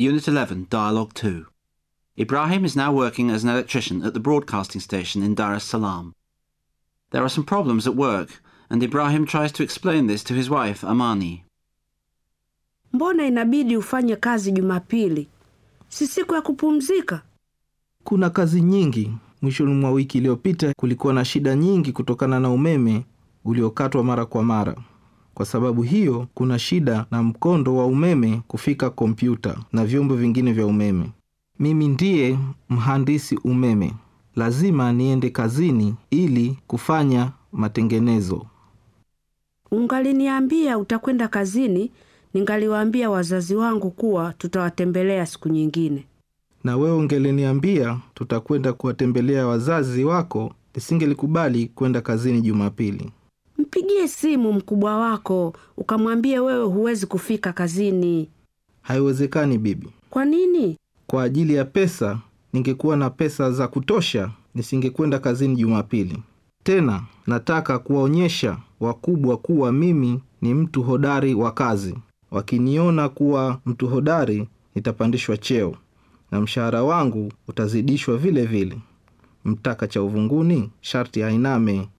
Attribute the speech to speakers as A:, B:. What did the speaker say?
A: Unit 11, Dialogue 2. Ibrahim is now working as an electrician at the broadcasting station in Dar es Salaam. There are some problems at work, and Ibrahim tries to explain this to his wife, Amani.
B: Mbona inabidi ufanye kazi Jumapili? Si siku ya kupumzika?
C: Kuna kazi nyingi. Mwishoni mwa wiki iliyopita kulikuwa na shida nyingi kutokana na umeme uliokatwa mara kwa mara. Kwa sababu hiyo, kuna shida na mkondo wa umeme kufika kompyuta na vyombo vingine vya umeme. Mimi ndiye mhandisi umeme, lazima niende kazini ili kufanya matengenezo.
B: Ungaliniambia utakwenda kazini, ningaliwaambia wazazi wangu kuwa tutawatembelea siku nyingine.
C: Na wewe ungeliniambia tutakwenda kuwatembelea wazazi wako, nisingelikubali kwenda kazini Jumapili.
B: Mpigie simu mkubwa wako ukamwambie wewe huwezi kufika kazini.
C: Haiwezekani bibi.
B: Kwa nini?
C: Kwa ajili ya pesa, ningekuwa na pesa za kutosha, nisingekwenda kazini Jumapili. Tena nataka kuwaonyesha wakubwa kuwa mimi ni mtu hodari wa kazi. Wakiniona kuwa mtu hodari, nitapandishwa cheo na mshahara wangu utazidishwa vile vile. Mtaka cha uvunguni sharti ainame